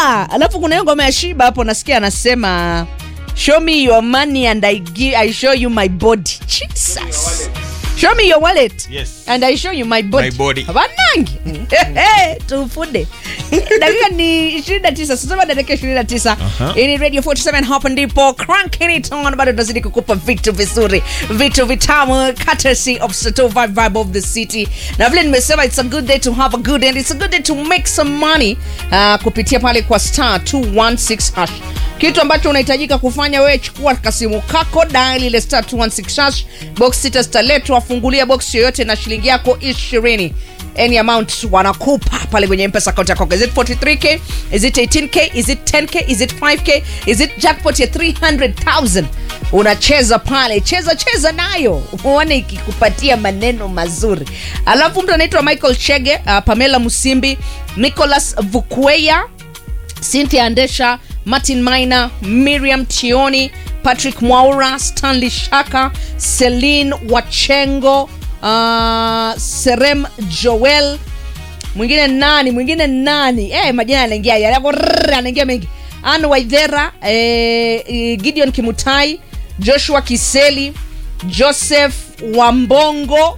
yeah alafu kuna hiyo ngoma ya shiba hapo nasikia anasema show me your money and I, give, I show you my body jesus show me your wallet Yes. and I show you my body, My body. banangi tufunde dakika ni 29 sasema dakika 29 Aha. hii ni radio 47 hapa ndipo cranking it on bado tunazidi kukupa vitu vizuri vitu vitamu courtesy of Sato vibe vibe of the city na vile nimesema it's a good day to have a good day and it's a good day to make some money uh, kupitia pale kwa star 216 hash kitu ambacho unahitajika kufanya wewe chukua kasimu kako dial ile star 216 hash box sita zitaletwa fungulia box yoyote na shilingi yako ishirini any amount wanakupa pale kwenye mpesa account yako is it 43k is it 18k is it 10k is it 5k is it jackpot ya 300000 unacheza pale cheza cheza nayo uone ikikupatia maneno mazuri alafu mtu anaitwa michael chege uh, pamela musimbi nicholas vukweya cynthia andesha martin maina miriam tioni patrick mwaura stanley shaka celine wachengo uh, serem joel mwingine nani mwingine nani eh, majina yanaingia yako anaingia mengi an waidhera eh, eh, gideon kimutai joshua kiseli joseph wambongo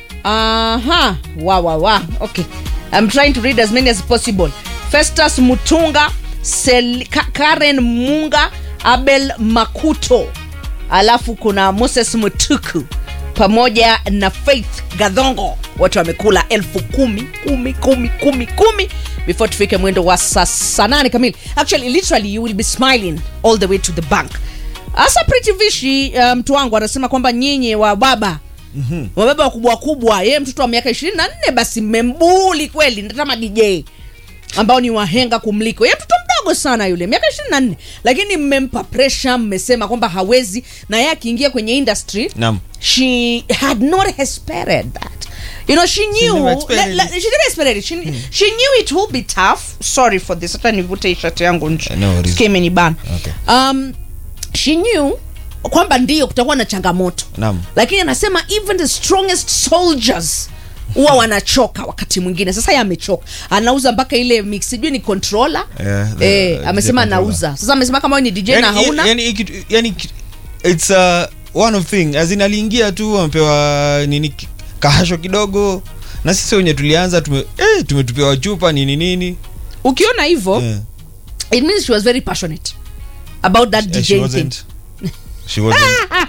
aha wa wa wa okay i'm trying to read as many as possible festus mutunga Sel, Ka, karen munga abel makuto alafu kuna moses mutuku pamoja na faith gadhongo wote wamekula elfu kumi kumi kumi kumi kumi before tufike mwendo wa saa saa nane kamili actually literally you will be smiling all the way to the bank hasa pretty vishi uh, mtu wangu anasema kwamba nyinyi wa baba mm-hmm. wababa wakubwa wakubwa yeye mtoto wa miaka ishirini na nne basi mmembuli kweli natama dj ambao ni wahenga kumliko ye mtoto mdogo sana yule miaka ishirini na nne lakini mmempa presha mmesema kwamba hawezi na ye akiingia kwenye industry Naam. she had not expected that you know she knew never expected la- it. la- she never expected it she, she knew it will be tough sorry for this hata nivute hii shati yangu nje Uh, no worries. Sikia imenibana Okay. um, she knew kwamba ndio kutakuwa na changamoto Naam. lakini anasema even the strongest soldiers huwa wanachoka wakati mwingine sasa ye amechoka anauza mpaka ile mix sijui ni controller Yeah, the- eh, DJ amesema controller. anauza sasa amesema kama wewe ni dj na yani, hauna yani, yani, yani, it's uh, one of thing as in aliingia tu amepewa nini ki- kahasho kidogo na sisi wenye tulianza tume, eh, tumetupewa chupa nini nini ukiona hivyo Eh, it means she was very passionate about that eh, dj she thing wasn't. She wasn't.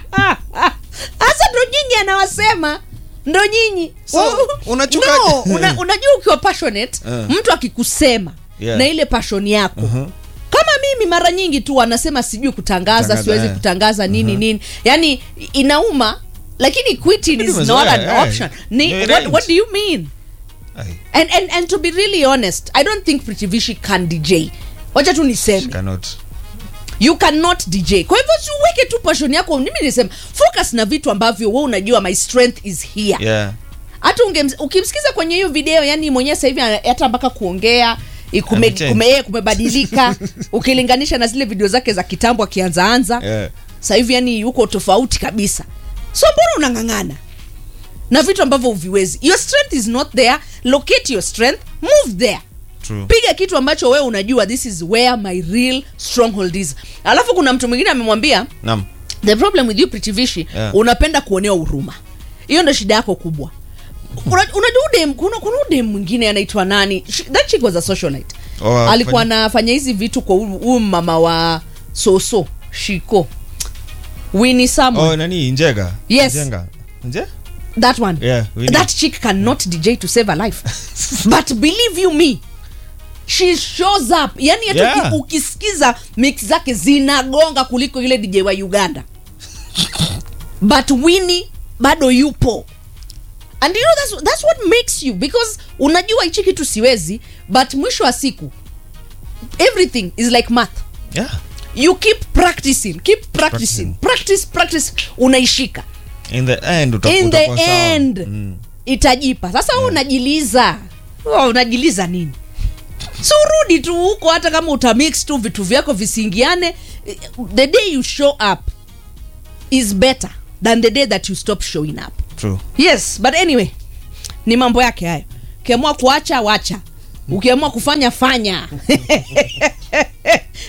hasa ndo nyinyi anawasema ndo nyinyi So, Wa- unachuka- no, una, unajua ukiwa passionate Eh. mtu akikusema Yeah. na ile passion yako Mhm. kama mimi mara nyingi tu anasema sijui kutangaza Kutangaza, siwezi eh. kutangaza nini nini yani inauma lakini quitting is Umezoea, not an eh. option ni, No, it what, ain't. what do you mean Ai, and, and, and to be really honest i don't think pritivishi can dj wacha tu she niseme cannot. you cannot dj kwa hivyo si uweke tu passion yako mimi nisema focus na vitu ambavyo we unajua my strength is here Yeah. hata ungems- ukimsikiza kwenye hiyo video yani mwenyewe sasa hivi ana- hata mpaka kuongea ikume, Amechange. kume, yeye kumebadilika ukilinganisha na zile video zake za kitambo akianzaanza Yeah. sasa hivi yani yuko tofauti kabisa so mbona unang'ang'ana na vitu ambavyo uviwezi your strength is not there locate your strength move there True. piga kitu ambacho wewe unajua this is where my real stronghold is alafu kuna mtu mwingine amemwambia Naam. the problem with you pritivishi Yeah. unapenda kuonewa huruma hiyo ndo shida yako kubwa Una- unajua udem kuna, kuna udem mwingine anaitwa nani Sh- that chick was a socialite Oh, alikuwa fanya- anafanya hizi vitu kwa huyu huyu mama wa soso shiko Winnie Samuel Oh, nani njega Yes. Njenga. Nje? that one Yeah, Winnie. that chick cannot dj to save her life but believe you me she shows up yani hata Yeah. uki- ukisikiza mix zake zinagonga kuliko ile dj wa uganda but winnie bado yupo and you know that's, that's what makes you because unajua hichi kitu siwezi but mwisho wa siku everything is like math Yeah. you keep practicing keep practicing practice practice unaishika In the end utakuwa in the utakuwa sawa. end Mm. itajipa sasa yeah. unajiliza oh, unajiliza nini so urudi tu huko hata kama utamix tu vitu vyako visiingiane the day you show up is better than the day that you stop showing up True. yes but anyway ni mambo yake hayo ukiamua kuacha wacha ukiamua kufanya fanya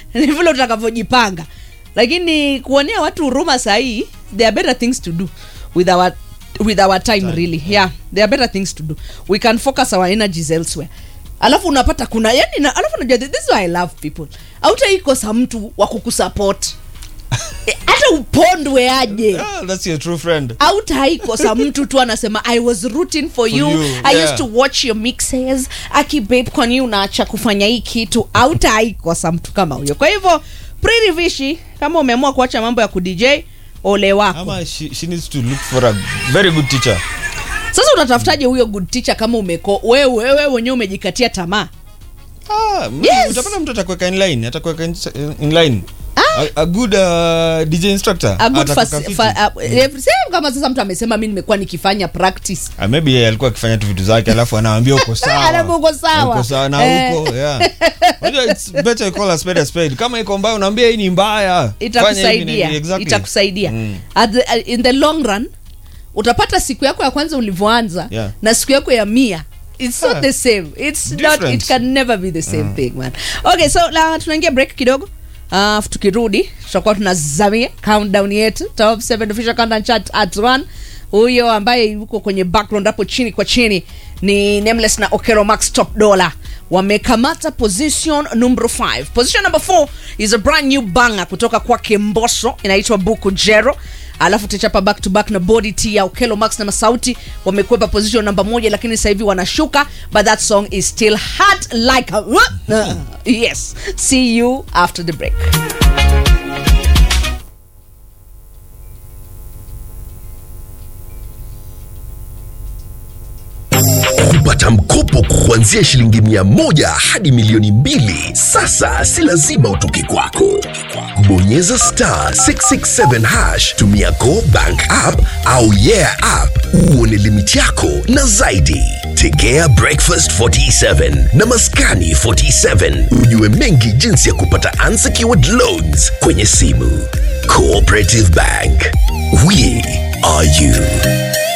ni vile utakavyojipanga lakini kuonea watu huruma sahii there are better things to do with our with our time, Time, really yeah. there are better things to do we can focus our energies elsewhere alafu unapata kuna yani na, alafu unajua this is why i love people autaikosa mtu wa kukusupport Eh, hata upondwe aje Ah, that's your true friend autaikosa mtu tu anasema i was rooting for, you, you, i yeah. used to watch your mixes aki babe kwani unaacha kufanya hii kitu autaikosa mtu kama huyo kwa hivyo Pretty Vishi kama umeamua kuacha mambo ya kudj ole wako ama she, she needs to look for a very good teacher sasa unatafutaje huyo good teacher kama umeko wewe wewe mwenyewe umejikatia tamaa ah, m- Yes. utapata mtu atakuweka in line atakuweka in, in line a, a good uh, dj instructor A good atakuweka fas- fiti. fa- uh, every- same kama sasa mtu amesema mi nimekuwa nikifanya practice Ah, maybe yeye alikuwa akifanya tu vitu zake alafu anaambia uko sawa Alafu uko sawa. uko sawa na Eh. uko yeah Unajua, it's better you call a spade a spade kama iko mbaya unaambia hii ni mbaya Fanya hivi na itakusaidia hivi. Exactly. itakusaidia Mm. At the, uh, in the long run utapata siku yako ya kwanza ulivyoanza Yeah. na siku yako ya mia it's not Yeah. the same it's not Different. it can never be the same thing man okay so la, tunaingia break kidogo Uh, tukirudi tutakuwa tunazamia countdown yetu top 7 official countdown chart at 1 huyo ambaye yuko kwenye background hapo chini kwa chini ni nameless na okero max top dollar wamekamata position number 5 position number 4 is a brand new banger kutoka kwake mboso inaitwa buku jero alafu tuchapa back to back na body t ya okelo max na masauti wamekwepa position namba moja lakini sasa hivi wanashuka but that song is still hot like a, uh, yes see you after the break kupata mkopo kuanzia shilingi mia moja hadi milioni mbili sasa si lazima utoke kwako bonyeza star 667 hash tumia go bank app au yeah app uone limiti yako na zaidi tegea breakfast 47 na maskani 47 ujue mengi jinsi ya kupata unsecured loans kwenye simu cooperative bank we are you